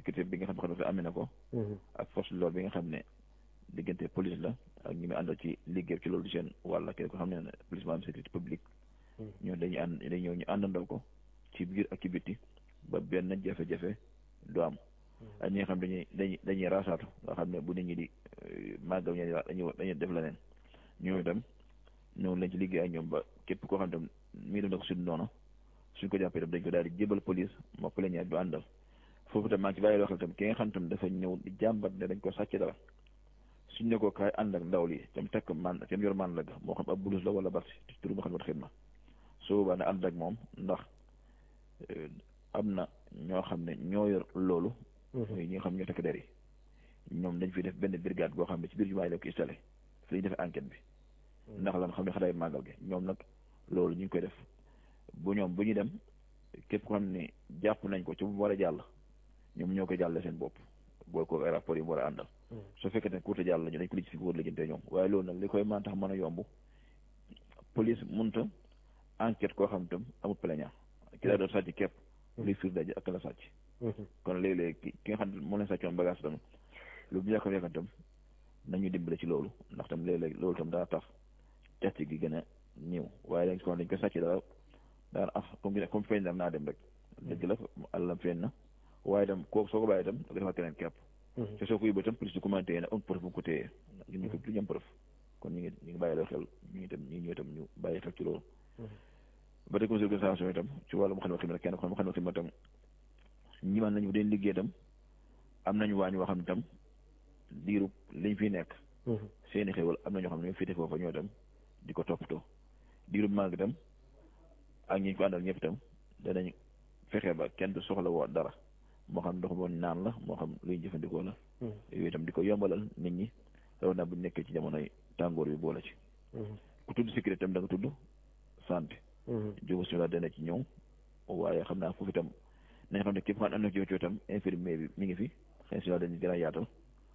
sécurité bi nga xam ne amee na ko ak force de l'ordre bi nga xam ne diggante police la ak ñi muy àndal ci liggéey ci loolu seen wàll kenn ko xam ne police maanaam sécurité publique ñoo dañuy ànd dañuy ñëw ñu àndandoo ko ci biir ak ci bitti ba benn jafe-jafe du am ak ñi nga xam dañuy dañuy dañuy raasaatu nga xam ne bu nit ñi di màggal ñeen dañuy dañuy def leneen ñoo itam ñëw lañ ci liggéey ak ñoom ba képp koo xam tam mii def na ko suñu noonu suñ ko jàppee tam dañ ko daal di jébal police moo plaignant du àndal foofu tam maa ngi ci bàyyi loo xel tam ki nga xam tam dafa ñëw di jàmbat ne dañ ko sàcc dara suñ ne ko kaay ànd ak ndaw li tam tekk man tam yor man la ga moo xam ab bulus la wala basi ci turu ma xam ne xidma su boobaa ne ànd ak moom ndax am na ñoo xam ne ñoo yor loolu ñi nga xam ñoo tekk der yi ñoom dañ fi def benn brigade boo xam ne ci biir jumaa yi la ko installé fi lañu defee enquête bi ndax lan xam ne xadaay màggal gi ñoom nag loolu ñu ngi koy def bu ñoom bu ñu dem képp ko xam ne jàpp nañ ko ci bu war a jàll ñoom ñoo koy jàlle seen bopp booy ko ay rapport yi mu war a àndal su fekkee ne courte jàll lañu dañ ko lijj fi ko war lijjante ñoom waaye loolu nag li koy mën tax mën a yomb police munta enquête koo xam tam amul plaignant ki daa doon sàcc képp luy fiir daje ak la sàcc kon léeg-léeg ki nga xam ne moo leen sàccoon bagage tam lu mu yàkkam yàkkam tam nañu dimbale ci loolu ndax tam léeg-léeg loolu tam daa tax test gi gën a ñëw waaye dañ ko dañ ko sàcc dara daan af comme comme feeñ dam naa dem rek dëgg la àllam feeñ na waaye tam kooku soo ko bàyyi tam nga defal keneen képp te soo ko yóbbee tam police du commenté na am preuve bu ko téyee ñu ko duñu am preuve kon ñu ngi ñu ngi bàyyi loo xel ñu ngi tam ñu ñëw tam ñu bàyyi xel ci loolu ba tey comité organisation itam ci wàllu mu xam ne xim kenn ko mu xam ne xim tam ñi man nañu dañ liggéey tam am nañu waañ woo xam ne tam diiru liñ fi nekk seeni xéwal am na ñoo xam ne ñoo féete foofa ñoo tam di ko toppatoo diiru màgg itam ak ñi ko àndal ñëpp itam danañ fexe ba kenn du soxla woo dara moo xam ndox moom naan la moo xam luy jëfandikoo la yooyu itam di ko yombalal nit ñi raw naa bu nekkee ci jamonoy tàngoor bi boole ci ku tudd sécurité itam da nga tudd santé jógu si la dana ci ñëw waaye xam naa foofu itam nañ xam ne képp xam am na ci itam infirmier bi mi ngi fi xëy si la dañu gën a yaatal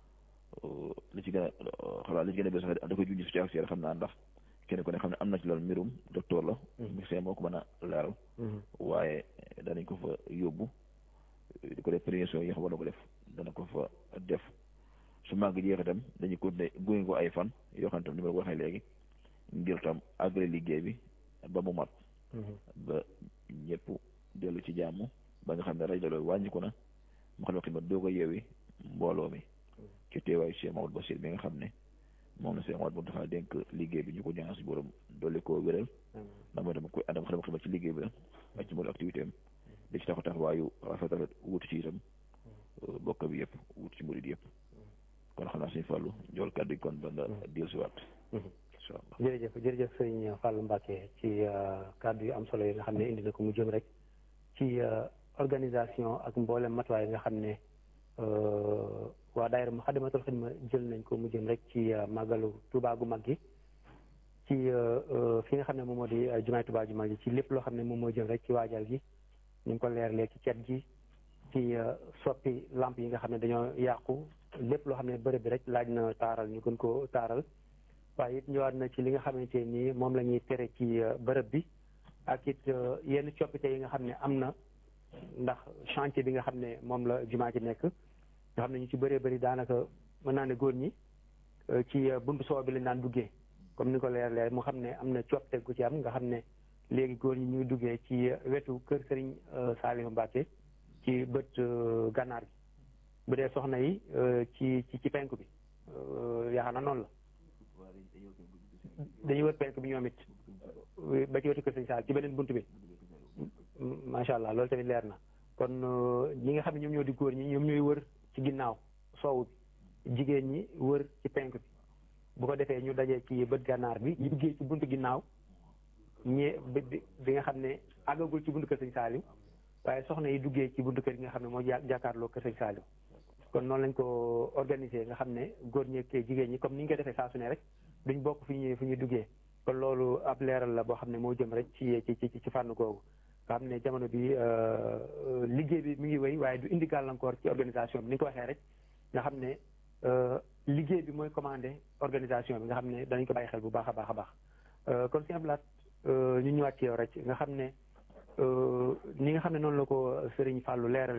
li ci gën a xalaat li ci gën a bés sax da koy junj si ci xam naa ndax kenn ku ne xam ne am na ci loolu mbirum docteur la médecin moo ko mën a leeral waaye danañ ko fa yóbbu di ko def prévention yi xam war na ko def dana ko fa def su màgg jeex itam dañuy continuer gunge ko ay fan yoo xam ne tam ni ma la ko waxee léegi ngir tam àggale liggéey bi ba mu mat ba ñëpp dellu ci jàmm ba nga xam ne rajo loolu wàññiku na mu xam ne xidma doo ko yeewi mbooloo mi ci teewaayu Cheikh Mamadou Bassir bi nga xam ne moom la Cheikh Mamadou dafa dénk liggéey bi ñu ko ñaan si borom dolli koo wéral ndax mooy dama koy àndam xam xidma ci liggéey bi la ak ci mboolu activité am di ci taxaw taxawaayu rafet rafet wutu ci itam bokk bi yëpp wutu ci murid yëpp kon xam naa suñu fàllu jool kàddu gi kon ba nga dellu si waat incha allah jërëjëf jërëjëf sëñ Fallou Mbacké ci kàddu yu am solo yi nga xam ne indi na ko mu jëm rek ci organisation ak mboolem matuwaay yi nga xam ne waa daayira Moukhaddamatoul Khidma jël nañ ko mu jëm rek ci màggalu Touba gu mag gi ci fi nga xam ne moom moo di jumaay Touba ju mag gi ci lépp loo xam ne moom moo jëm rek ci waajal gi ñu ngi ko leerlee ci cet gi ci soppi lamp yi nga xam ne dañoo yàqu lépp loo xam ne bërëb bi rek laaj na taaral ñu gën ko taaral waaye it ñëwaat na ci li nga xamante nii moom la ñuy tere ci bërëb bi ak it yenn coppite yi nga xam ne am na ndax chantier bi nga xam ne moom la jumaa ji nekk nga xam ne ñu ci bëree bëri daanaka mën naa ne góor ñi ci buntu soo bi lañ daan duggee comme ni ko leer leer mu xam ne am na coppite gu ci am nga xam ne léegi góor ñi ñuy duggee ci wetu kër Serigne Saliou Mbacké ci bët gànnaar gi bu dee soxna yi ci ci ci penk bi yaakaar na noonu la dañuy wër penk bi ñoom it ba ci wetu kër Serigne Saliou ci beneen bunt bi macha allah loolu tamit leer na kon ñi nga xam ne ñoom ñoo di góor ñi ñoom ñooy wër ci ginnaaw soowu bi jigéen ñi wër ci penk bi bu ko defee ñu dajee ci bët gànnaar bi ñu duggee ci buntu ginnaaw ñi bi bi nga xam ne àggagul ci buntu kër Sëñ Saaliw waaye soxna yi duggee ci buntu kër gi nga xam ne moo jàkkaarloo kër Sëñ Saaliw kon noonu lañ ko organiser nga xam ne góor ñi ak jigéen ñi comme ni ñu ko defee saa su ne rek duñ bokk fi ñuy fi ñuy duggee kon loolu ab leeral la boo xam ne moo jëm rek ci ci ci ci fànn googu nga xam ne jamono bi liggéey bi mi ngi wéy waaye du indi gàllankoor ci organisation bi ni ko waxee rek nga xam ne liggéey bi mooy commandé organisation bi nga xam ne danañ ko bàyyi xel bu baax a baax a baax kon si ablaat ñu ñëwaat ci yow rek nga xam ne ni nga xam ne noonu la ko Serigne Fallou leeral